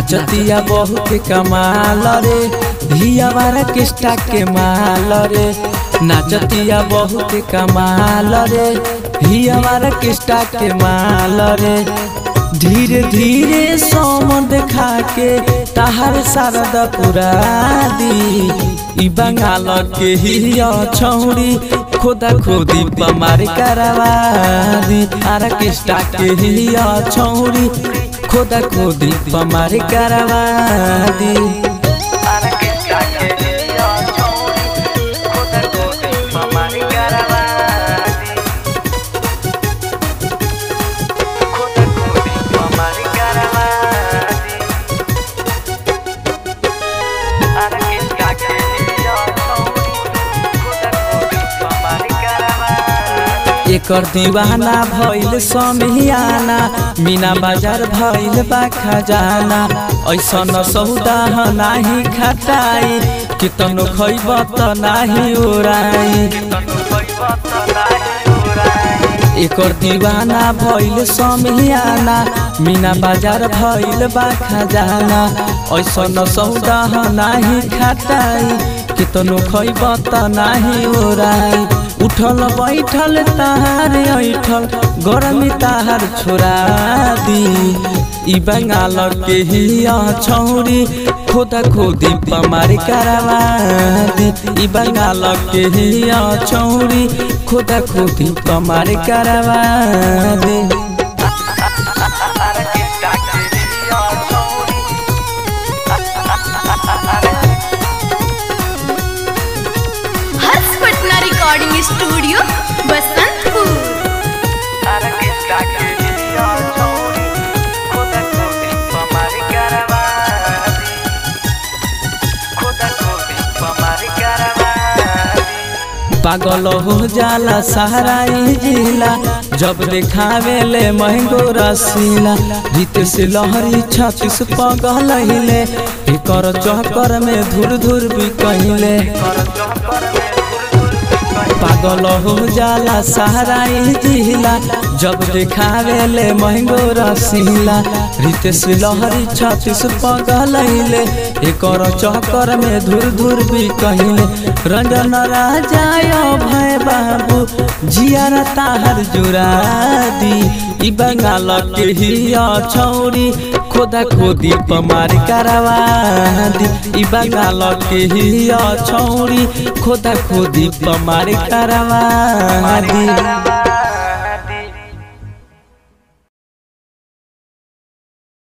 नाचतिया बहुत कमाल रे धियावारा किस्टा के माल रे नाचतिया बहुत कमाल रे धियावारा किस्टा के माल रे धीरे धीरे सोम देखा के ताहर शारद पुरा दी ई बंगाल के हिया छौड़ी खोदा खोदी पमार करवा दी आरा किस्टा के हिया छौड़ी खोदा खोदी पमार करवा दी एकर दीवाना भइल समियाना मीना बाजार भइल बा खजाना ऐसन सौदा नाही खटाई कितनो खैब त नाही उड़ाई एकर दीवाना भइल समियाना मीना बाजार भइल बा खजाना ऐसन सौदा नाही खटाई कितनो खैब त नाही उड़ाई उठल बैठल ताहार ऐठल गरमी ताहार छोड़ा दी ई बंगाल के हिया छौरी खोदा खोदी पमार करवा दी ई बंगाल के हिया छौरी खोदा खोदी पमार करवा दी हर्ष पटना रिकॉर्डिंग स्टूडियो बसंतपुर पागल हो जाला सहराई जिला जब देखावे ले महंगो रसीला जीते से लहरी छत्तीस पगल हिले एकर चक्कर में धुर धुर भी कहिले पागल हो जाला सहराई जिला जब देखावे ले महंगो रसीला रितेश लहरी छत्तीस पगल हिले एकर चक्कर में धुर धुर भी कहिले रंजन राजा भय बाबू जियार ताहर जुरा दी ई बंगाल के हिया छौरी खोदा खोदी पमार करवा दी ई बंगाल के हिया छौरी खोदा खोदी पमार करवा दी